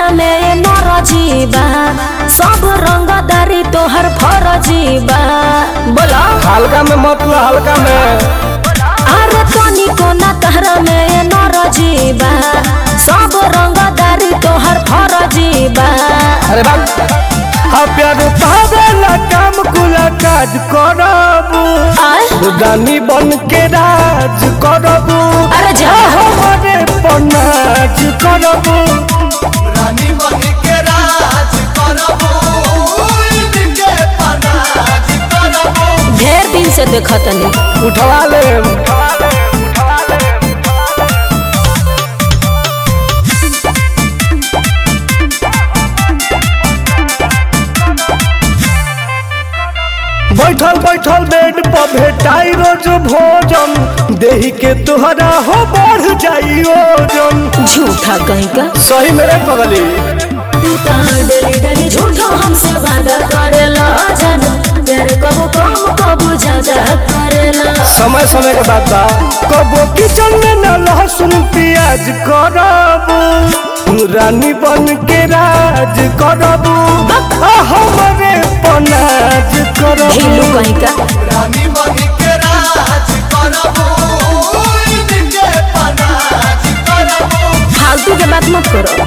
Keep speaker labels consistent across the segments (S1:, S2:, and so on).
S1: तहरा में नरजी बा सब रंगदारी तोहर फरजी बा बोला
S2: हल्का में मत लो हल्का में
S1: अरे तनी कोना तहरा में नरजी बा सब रंगदारी तोहर फरजी बा
S2: अरे बाप हाँ प्यार पावेला काम कुला काज करबू
S1: आय
S2: रानी बन के राज करबू
S1: अरे जा
S2: हमारे पनाज करबू
S3: रानी बन के राज करबो इनके पनाज करबो
S1: ढेर दिन से देखतनी
S2: उठवा ले बैठल बैठल बेड पर भेटाई रोज भोजन देही के तुहरा हो बढ़ जाई ओजन
S1: झूठा कहीं का
S2: सही मेरे पगली
S1: तू तो डरी डरी झूठो हमसे वादा करेला जानो प्यार कबो कम कबो ज्यादा करेला
S2: समय समय के बाद बा कबो किचन में न लहसुन प्याज करबू रानी बन के राज करबू आ हमरे पनाज
S1: ढीलू
S2: करबू
S1: कहीं का
S3: रानी बन के राज करबो इनके पनाज करबो
S1: फालतू के बात मत करो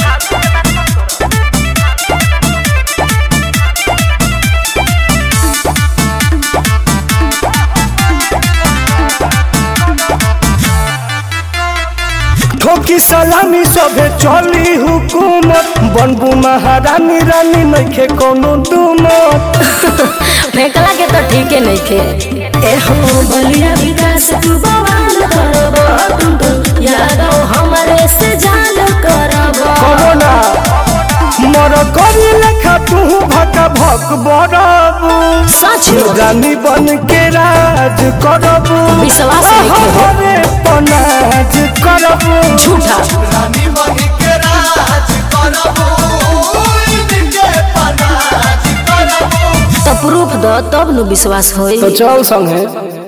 S2: ठोकी सलामी सबे चली हुकूमत बनबू महारानी रानी नइखे कोनो दुमत
S1: फेंकला के तो ठीक है नहीं खे ए हो बलिया विकास तू बवाल करबो तुम तो यादव हमारे से जान करबो
S2: कबो ना मर करी लेखा तू भका भक बड़बू
S1: सच में
S2: रानी बन के राज करबू
S1: विश्वास नहीं करो।
S2: हमारे पनाज करबू
S1: झूठा
S3: रानी बन के राज करबो इनके पनाज करबो
S1: तो प्रूफ दो तब नु विश्वास होई
S2: तो चल संगे